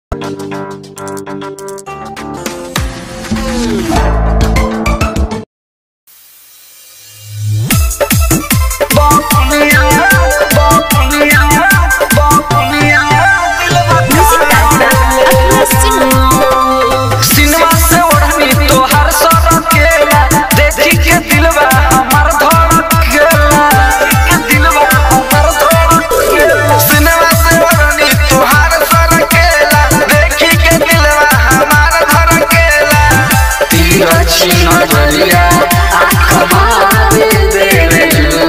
cinema से ओढ़नी तोहर सरकेला देखी के दिलवा हमर धड़केला के दिलवा हमर धड़केला सिनेमा से ओढ़नी तोहर सरकेला देखी के दिलवा हमर धड़केला तीर छिन नजरिया आँख मारे देवे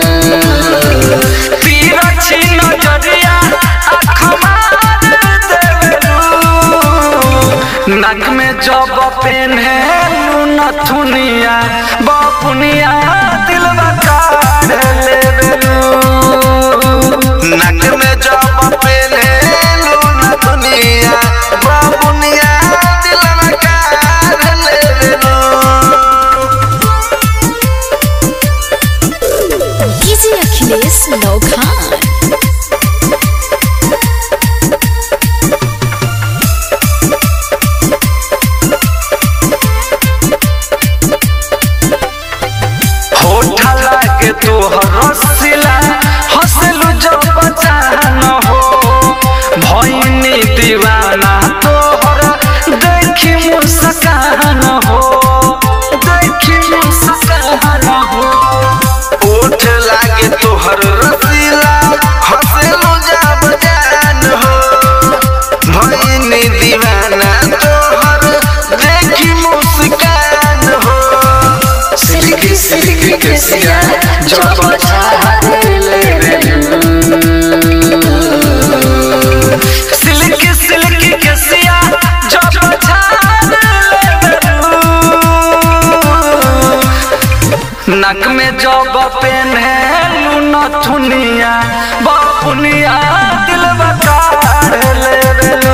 तीर छिन नजरिया आँख मारे देवे नक में जब पेन्हे नथुनिया बपुनिया दिलवा काढ़ लेबेलू नक में जब पेले नथुनिया बाबुनिया दिलवा काढ़ लेबेलू डीजे अखिलेश नौखान होठ लागे तोहर रसिला हंसलू जब बचान हो भइनी दीवाना तोहर देखी मुस्कान हो देखी मुस्कान हो ओठ लागे तोहर रसीला हंसलू जब जान हो भइनी दीवाना तोहर देखी मुस्कान हो सिल्की सिल्की केसिया जब छाले सिल्की सिल्की केसिया जब छाले नक में जब पेन्हे नथुनिया बपुनिया दिल बकार लेबेलू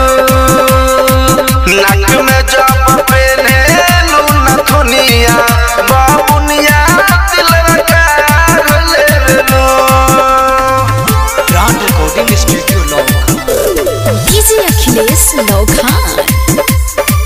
नक में जब पेले नथुनिया बाबुनिया दिलवा काढ़ लेबेलू brand recording studio long DJ Akhilesh Naukhan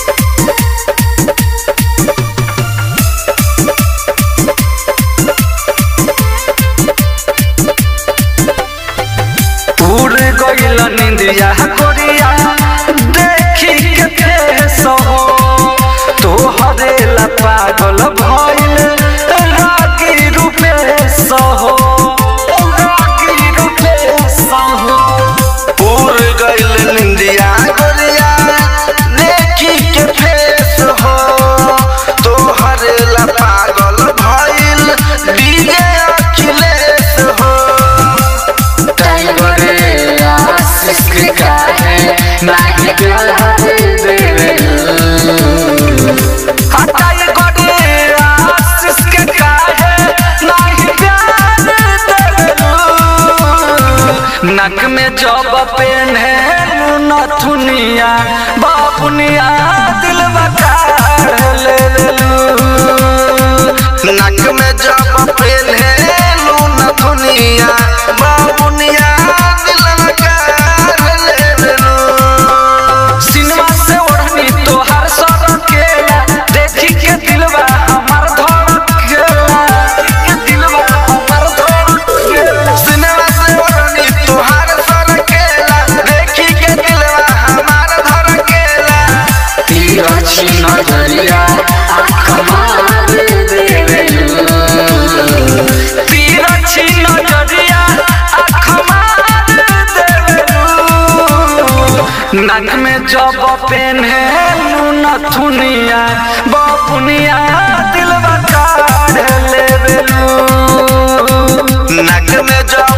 उड़ गइल निंदिया कोरिया देखी के फेस हो तोहरे ला पागल भइल रागी रूपेश हो रागी रूपेश हो उड़ गइल निंदिया गोरिया देखी के फेस हो तोहर ला पागल भइल डीजे अखिलेश हो टाइगर आशीष के काहे नाही प्यार देवे हटाई गोरे आशीष के काहे नाही प्यार देवे नक में जब पेन्हे नथुनिया बापुनिया दिल बकार ले नक में जब पेले नथुनिया बाबुनिया दिलवा काढ़ लेबेलू सिनेमा से ओढ़नी तोहर सरकेला देखी के दिलवा हमर धड़केला के दिलवा हमर धड़केला सिनेमा से ओढ़नी तुहार सरकेला देखी के दिलवा हमार धड़केला तीर छिन नजरिया आँख मारे देवेलू तीर छिन नजरिया आँख मारे देवेलू नक में जब पेन्हे नथुनिया बपुनिया दिलवा काढ़ लेबेलू नक में जब